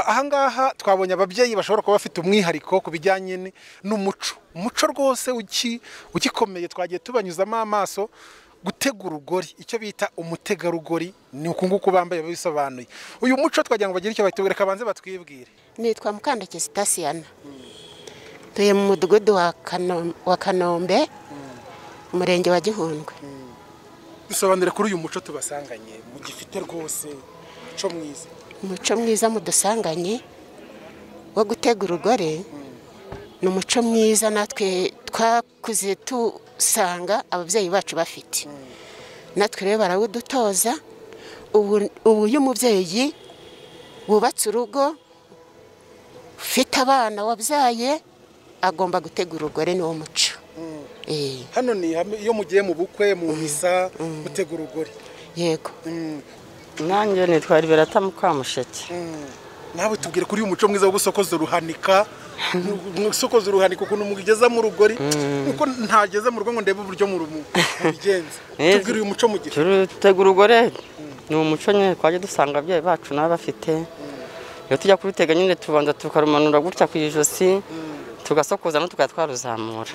ahangaha twabonye ababyeyi bashobora kuba bafite umwihariko ku bijyanye n'umuco umuco rwose ugikomeye twagiye tubanyuzamo amaso gutegura urugori icyo bita umutegarugori ni uku nguku bambaye bisobanuye uyu muco twagira ngo bagire icyo batubwira kabanze batwibwire nitwa mukandake sitasiyana tuye mu mudugudu wa kanombe umurenge wa gihundwe dusobanure kuri uyu muco tubasanganye mugifite rwose umuco mwiza umuco mwiza mudusanganye wo gutegura urugore ni umuco mwiza natwe twakuze dusanga ababyeyi bacu bafite natwe rero barawudutoza ubu iyo umubyeyi wubatse urugo ufite abana wabyaye agomba gutegura urugore ni wo muco hano ni iyo mugiye mu bukwe mu misa gutegura urugori yego nanjye nitwara ibirata mu kamusheke nawe tubwire kuri uyu muco mwiza wo gusokoza uruhanika gusokoza uruhanika ukuntu mugeza mu rugori kuko ntageze mu rugo ngo ndebe uburyo mubigenza tubwire uyu muco mugira turutegura urugore ni umuco nyine twajya dusanga ababyeyi bacu nabo bafite iyo tujya kurutega nyine tubanza tukarumanura gutya ku ijosi tugasokoza no tukaba twaruzamura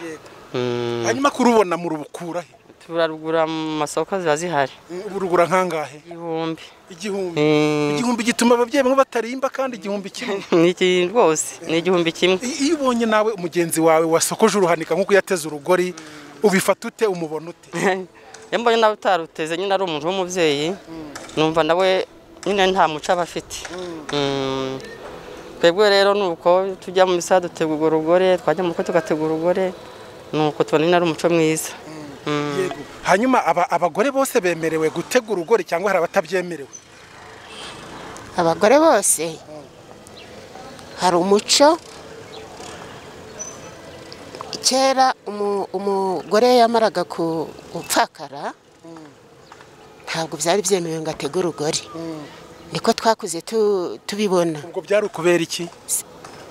hanyuma kurubona murubukura he turarugura mu masoko ziba zihari urugura nkangahe igihumbi igihumbi igihumbi gituma ababyeyi bamwe batarimba kandi igihumbi kimwe ni iki rwose ni igihumbi kimwe iyo ubonye nawe umugenzi wawe wasokoje uruhanika nk'uko yateze urugori ubifata ute umubona ute iyo mbonye nawe utaruteze nyine ari umuntu w'umubyeyi numva nawe nyine nta muco aba afite twebwe rero ni uko tujya mu misa dutegura urugore twajya mu bukwe tugategura urugore nuko tubona ari umuco mwiza hanyuma abagore bose bemerewe gutegura urugori cyangwa hari abatabyemerewe abagore bose hari umuco kera umugore yamaraga gupfakara ntabwo byari byemewe ngo atege urugori niko twakuze tubibona ubwo byari ukubera iki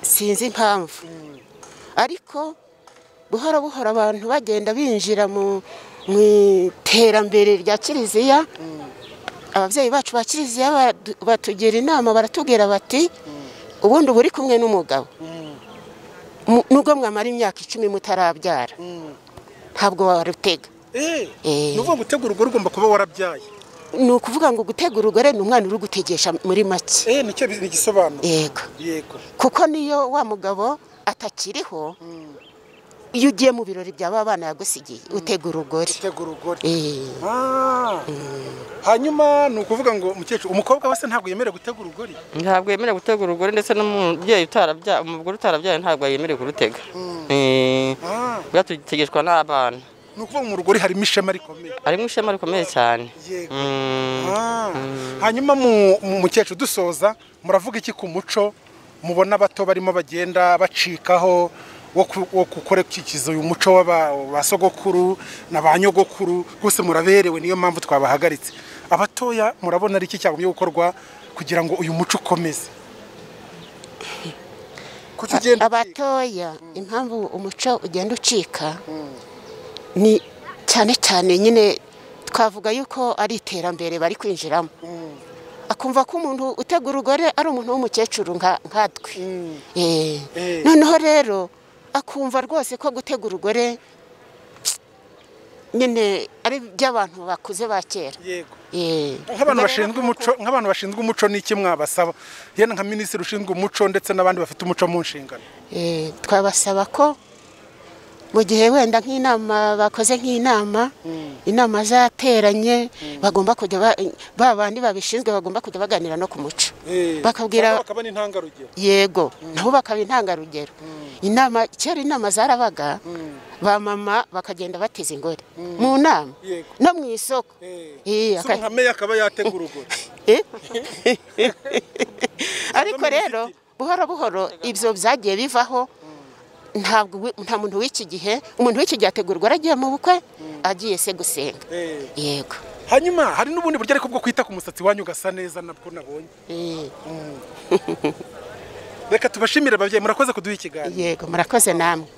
sinzi impamvu ariko buhoro buhoro abantu bagenda binjira mu iterambere rya kiliziya ababyeyi bacu ba kiliziya batugira inama baratubwira bati ubundi uba uri kumwe n'umugabo nubwo mwamara imyaka icumi mutarabyara ntabwo warutega ni ukuvuga ngo utegura urugore ugomba kuba warabyaye ni ukuvuga ngo gutegura urugore ni umwana uri gutegesha muri make nicyo gisobanura yego kuko niyo wa mugabo atakiriho iyo ugiye mu birori bya ba bana yagusigiye utegura urugori hanyuma ni ukuvuga ngo umukecuru umukobwa wese ntabwo yemerewe gutegura urugori ntabwo yemerewe gutegura urugori ndetse n'umubyeyi utarabyaye umugore utarabyaye ntabwo yemerewe kurutega tugategeshwa n'abana ni ukuvuga mu rugori harimo ishema rikomeye harimo ishema rikomeye cyane hanyuma mu mukecuru dusoza muravuga iki ku muco mubona abato barimo bagenda bacikaho wo gukorekikiza uyu muco wa sogokuru na ba nyogokuru bose muraberewe niyo mpamvu twabahagaritse abatoya murabona ari iki cyagombye gukorwa kugira ngo uyu muco ukomeze abatoya impamvu umuco ugenda ucika ni cyane cyane nyine twavuga yuko ari iterambere bari kwinjiramo akumva ko umuntu utegura urugore ari umuntu w'umukecuru nkatwe noneho rero akumva rwose ko gutegura urugore nyine ari iby'abantu bakuze ba kera nk'abantu bashinzwe umuco ni iki mwabasaba yenda nka minisitiri ushinzwe umuco ndetse n'abandi bafite umuco mu nshingano twabasaba ko mu gihe wenda nk'inama bakoze nk'inama inama zateranye bagomba kujya ba bandi babishinzwe bagomba kujya baganira no ku muco bakabwira yego nabo bakaba intangarugero inama kera inama zarabaga ba mama bakagenda bateza ingore mu nama no mu isoko akaba yategura urugore ariko rero buhoro buhoro ibyo byagiye bivaho ntabwo nta muntu w'iki gihe umuntu w'iki gihe ategurwa aragiye mu bukwe agiye se gusenga yego hanyuma hari n'ubundi buryo ariko bwo kwita ku musatsi wanyu ugasa neza nabwo nabonye reka tubashimire ababyeyi murakoze kuduha ikiganiro yego murakoze namwe